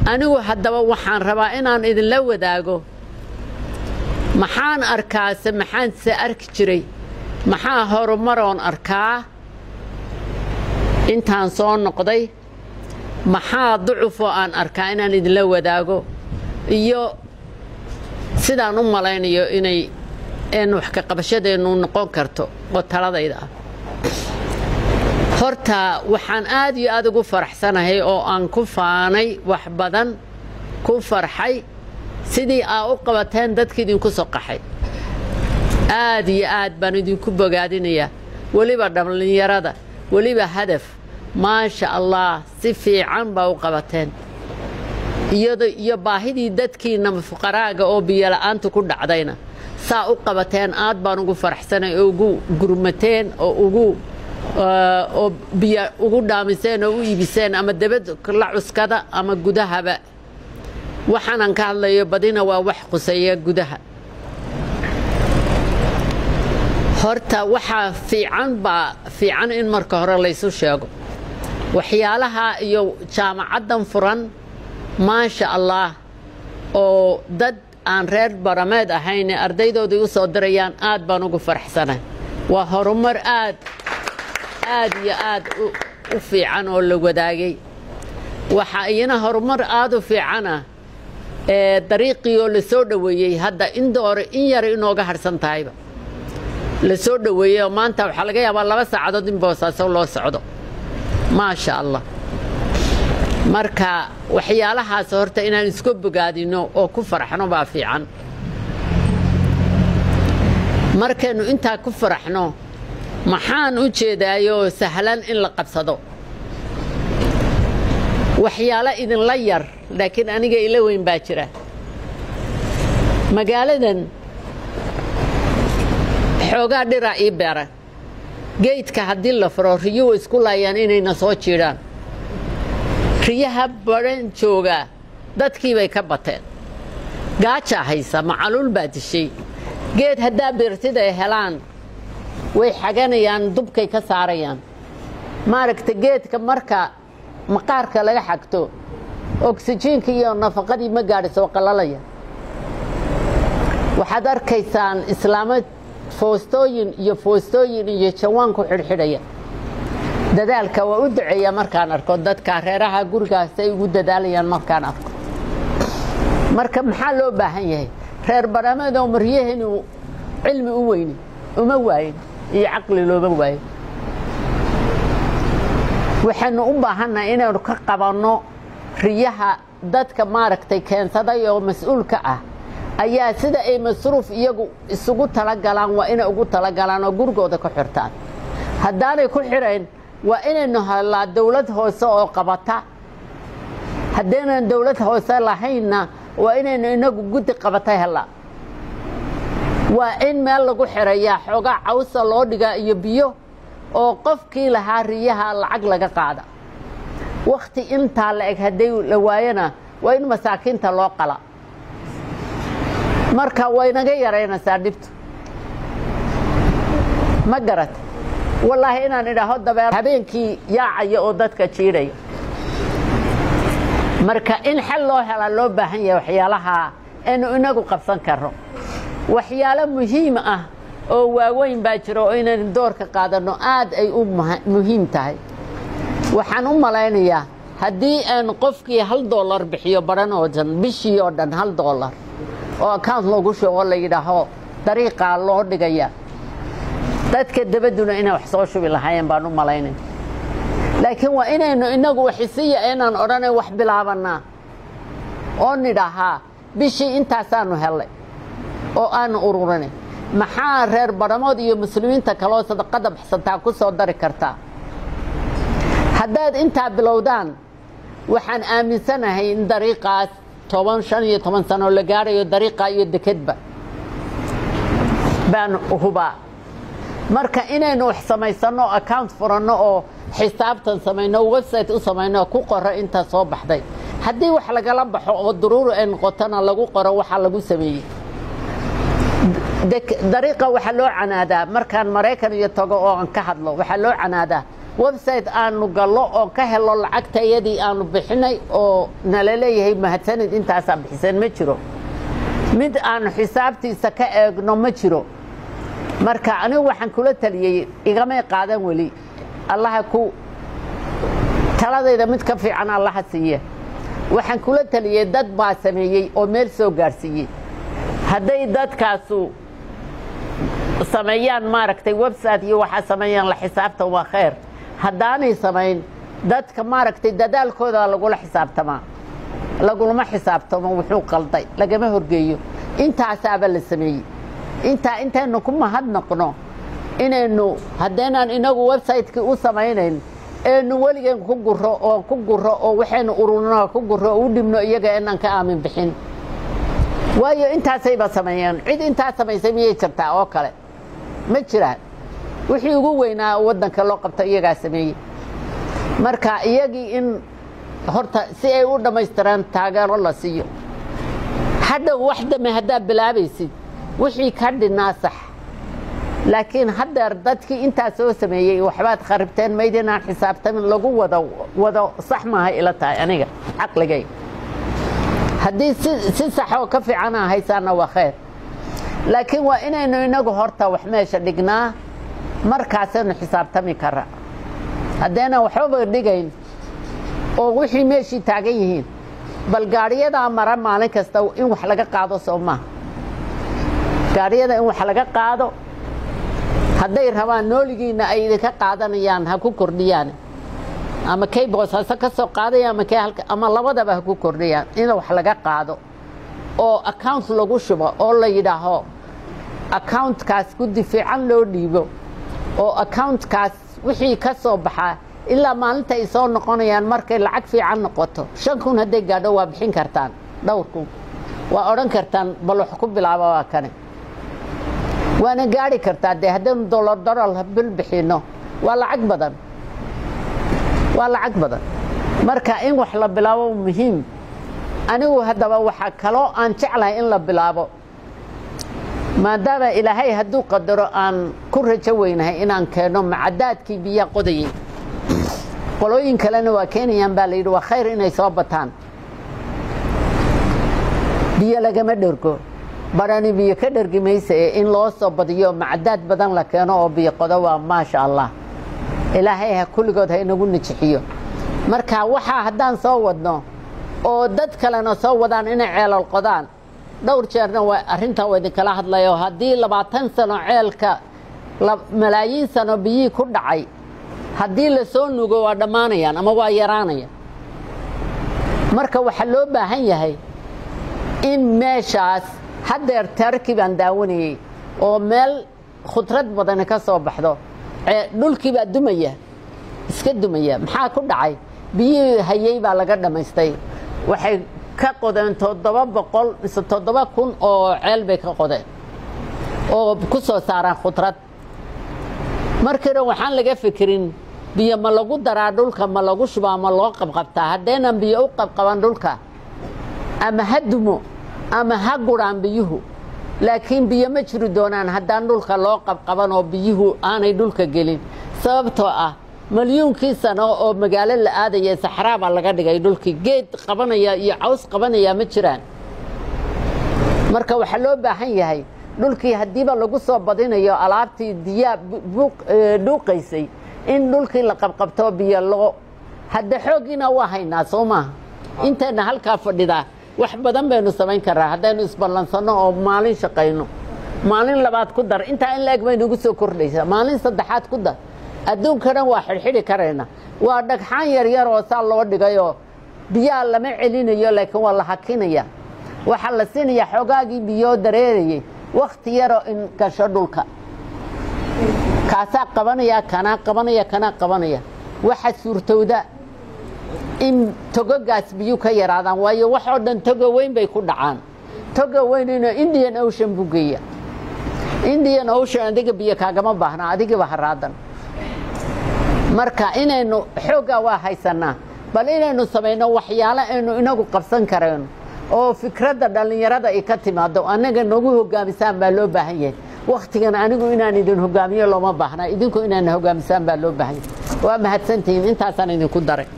anigu haddaba waxaan rabaa inaan idinla wadaago maxaan arkaase maxaan se arki jiray maxaa horumaroon arkaa intaan soo noqday maxaa ducufoo aan arkaa inaan idinla wadaago iyo sidaan u malaynayo inay een wax ka qabashadeennu noqon karto oo taladayda ah horta waxaan aad iyo aad ugu faraxsanahay oo aan ku faanay wax badan ku farxay sidii aa u qabateen dadka idinku soo qaxay aad iyo aad baan idinku bogaadinayaa weliba dhallinyarada weliba hadaf maasha allah si fiican baa u qabateen iyado iyo baahidii dadkiina fuqaraaga oo biyola'aanta ku dhacdayna saa u qabateen aad baan ugu faraxsanay oo ugu gurmateen oo ugu oo biyo ugu dhaamiseen oo u iibiseen ama debad la cuskada ama gudahaba waxaanan ka hadlayo badina waa wax quseeya gudaha horta waxaa fiican baa fiican in marka hore laysu sheego waxyaalaha iyo jaamacaddan furan maasha allah oo dad aan reer barameed ahayne ardaydoodii u soo dirayaan aad baan ugu faraxsanay waa horumar aad aad iyo aad u fiican oo la wadaagay waxaa iyana horumar aad u fiicana ee dariiqii oo la soo dhoweeyey hadda in doore in yara inooga harhsan tahayba la soo dhoweeyey oo maanta waxaa laga yaabaa laba saacadood in boosaaso loo socdo maasha allah marka waxyaalahaas horta inaan isku bogaadino oo ku faraxno baa fiican markaynu intaa ku faraxno maxaan u jeedaayoo sahlan in la qabsado waxyaalo idinla yar laakiin aniga ila weyn baa jira magaaladan xoogaa dhiraa ii beera geydka haddii la furo riyuhu isku laayaan inayna soo jiidhaan riyaha badhan joogaa dadkii bay ka bateen gaajaa haysa macaluul baa dishay geed haddaa beertid ay helaan way xaganayaan dubkay ka saarayaan maaragta geedka marka maqaarka laga xagto oksijiinka iyo nafaqadii ma gaadhisoo qalalaya waxaad arkaysaan islaamo foostooyin iyo foostooyin iyo jawaan ku xidhxidhaya dadaalka waa u duceeya markaan arko dadka reeraha gurigaas ay ugu dadaalayaan markaan arko marka maxaa loo baahan yahay reer barameedoo maryaheenu cilmi u weyni uma waayin iyo caqli looma waayin waxaynu u baahannahay inaynu ka qabanno riyaha dadka maaragtay keensaday oo mas-uulka ah ayaa sida ay masruuf iyagu isugu talagalaan waa inay ugu talagalaan oo gurigooda ku xirtaan haddaanay ku xidhayn waa inaynu helaa dawlad hoose oo qabata haddaynan dawlad hoose lahaynna waa inaynu inagu guddi qabata helaa waa in meel lagu xirayaa xoogaa cawsa loo dhigaa iyo biyo oo qofkii lahaa riyaha lacag laga qaada wakhti intaa la eg hadday la waayana waa in masaakiinta loo qala marka waynaga yaraynaysaa dhibtu ma garata wallaahi inaan idhaaho dabeer habeenkii yaacaya oo dadka jiidhaya marka in xal loo helaa loo baahan yahay waxyaalaha aynu inagu qabsan karno waxyaalo muhiim ah oo waaweyn baa jira oo inaynu doorka qaadanno aad ay u muhiim tahay waxaan u malaynayaa haddii aynu qofkii hal dollar bixiyo badhan oo dhan bishii oo dhan hal dollar oo account loogu shugo la yidhaaho dariiqaa loo dhigaya dadka dabadduna inay wax soo shubi lahaayeen baan u malaynaya laakiin waa inaynu inagu waxisiya inaan odhanay wax bilaabannaa oo nidhahaa bishii intaasaanu hellay oo aanu ururinay maxaa reer badhamood iyo muslimiinta kaloo sadaqada baxsantaa ku soo dari kartaa haddaad intaa bilowdaan waxaan aaminsanahay in dariiqaas toban shan iyo toban sano la gaadhayo dariiqaa iyo dekedba baan hubaa marka inaynu wax samaysanno account furanno oo xisaabtan samayno website u samayno ku qoro intaa soo baxday haddii wax lagala baxo oo duruuri ay noqotona lagu qoro waxaa lagu sameeyey dariiqa waxaa loo canaadaa markaan maraykan iyo tago oo aan ka hadlo waxaa loo canaadaa website aanu gallo oo ka helo lacagta iyadii aanu bixinay oo nala leeyahay mahadsanid intaasaa bixiseen ma jiro mid aanu xisaabtiisa ka eegno ma jiro marka anigu waxaan kula taliyey igamay qaadan weli allaha ku taladayda mid ka fiican allaha siiye waxaan kula taliyey dad baa sameeyey oo meel soo gaarsiiyey hadday dadkaasu sameeyaan maaragtay website iyo waxaa sameeyaan la xisaabtan waa khayr haddaanay samayn dadka maaragtay dadaalkooda lagula xisaabtamaa lagulama xisaabtamo wuxuu qalday lagama horgeeyo intaasaaba la sameeyey intaa intaynu ku mahadnaqno inaynu haddaynaan inagu website-kii u samaynayn eenu weligeen ku guro oo ku guro oo waxaynu ururno ku guro oo u dhibno iyaga inaan ka aamin bixin waayo intaasayba sameeyeen cid intaa samaysay miyay jirtaa oo kale ma jiraan wixii ugu weynaa waddanka loo qabto iyagaa sameeyey marka iyagii in horta si ay u dhammaystiraan taageero la siiyo hadhow wax dame haddaad bilaabaysid wixii ka dhinaa sax laakiin haddeer dadkii intaa soo sameeyey waxbaad kharibteen mayd inaan xisaabtamin lagu wado wado sax maaha ila tahay aniga caqligay haddii si sax oo ka fiicana haysaana waa khayr laakiin waa inaynu inagu horta wax meesha dhignaa markaasaynu xisaabtami kara haddaynan waxbaba dhigayn oo wixii meeshii taagan yihiin bal gaadhiyadaa mara maalin kasta in wax laga qaado soo maaha gaadhiyada in wax laga qaado hadday rabaan nooligiina ay idinka qaadanayaan ha ku kordhiyaan ama kay boosaaso ka soo qaadaya ama kay halka ama labadaba ha ku kordhiyaan in wax laga qaado oo account lagu shubo oo la yidhaaho accountkaas guddi fiican loo dhiibo oo accountkaas wixii ka soo baxaa ilaa maalinta ay soo noqonayaan markay lacag fiican noqoto shan kun hadday gaadho waa bixin kartaan dhowr kun waa odhan kartaan bal wax ku bilaaba waa kane waana gaari kartaa dee haddaynu dolar dolar bil bixinno waa lacag badan waa lacag badan marka in wax la bilaabo muhiim anigu haddaba waxaa kaloo aan jeclahay in la bilaabo maadaama ilaahay hadduu qadaro aan ku rajo weynahay inaan keenno macadaadkii biyaa qodayay qolooyin kalena waa keenayaan baa la yidhi waa khayr inay soo bataan biyo lagama dhergo barani biyo ka dhergi maysa ee in loo soo badiyo macadaad badan la keeno oo biyo qodo waa maasha allah ilaahay ha kulligood ha inagu nijixiyo marka waxaa haddaan soo wadno oo dad kalena soo wadaan inay ceelal qodaan dhowr jeerna waa arrintaa waa idinkala hadlayo haddii labaatan sano ceelka malaayiin sano biyihii ku dhacay haddii la soo nugo waa dhammaanayaan ama waa yaraanaya marka waxaa loo baahan yahay in meeshaas haddeer tarki baan daawanayey oo meel khudrad badani ka soo baxdo dhulkii baa dumaya iska dumaya maxaa ku dhacay biyihii hayey baa laga dhammaystay waxay ka qodeen toddoba boqol mise toddoba kun oo ceel bay ka qodeen oo ku soo saaraan khudrad markiina waxaan laga fikirin biyo ma lagu daraa dhulka ma lagu shubaa ma loo qabqabtaa haddaynan biyo u qabqaban dhulka ama ha dumo ama ha guraan biyuhu laakiin biyo ma jiri doonaan haddaan dhulka loo qabqaban oo biyuhu aanay dhulka gelin sababtoo ah malyuunkii sano oo magaalo la aadaya saxraa baa laga dhigay dhulkii geed qabanaya iyo caws qabanaya ma jiraan marka waxaa loo baahan yahay dhulkii haddiiba lagu soo badinayo alaabtii diyaa dhuuqaysay in dhulkii la qabqabto biyo loo hadda xooggiina waa haynaa soo maaha intayna halkaa fadhidaa wax badan baynu samayn karaa haddaynu isballansanno oo maalin shaqayno maalin labaad ku dar intaa in la-eg baynugu soo kordhaysaa maalin saddexaad ku dar adduunkana waa xidhxidhi karayna waa dhagxaan yaryar oo saa loo dhigayoo biyaha lama celinayo laakiin waa la hakinaya waxaa la siinayaa xoogaagii biyoo dareerayay wakhti yaroo in gasho dhulka kaasaa qabanaya kanaa qabanaya kanaa qabanaya waxa suurtowda in togogaas biyu ka yaraadaan waayo waxoo dhan togo weyn bay ku dhacaan togo weynina indian ocean buu geeya indian ocean adiga biyo kaagama baahna adigiiba haraadan marka inaynu xooggaa waa haysanaa bal inaynu samayno waxyaalo aynu inagu qabsan karayno oo fikradda dhallinyarada ay ka timaado annaga nagu hogaamisaan baa loo baahan yahay wakhtigan anigu inaan idin hogaamiyo looma baahna idinku inaana hogaamisaan baa loo baahan yahay waa mahadsantihiin intaasaan idinku daray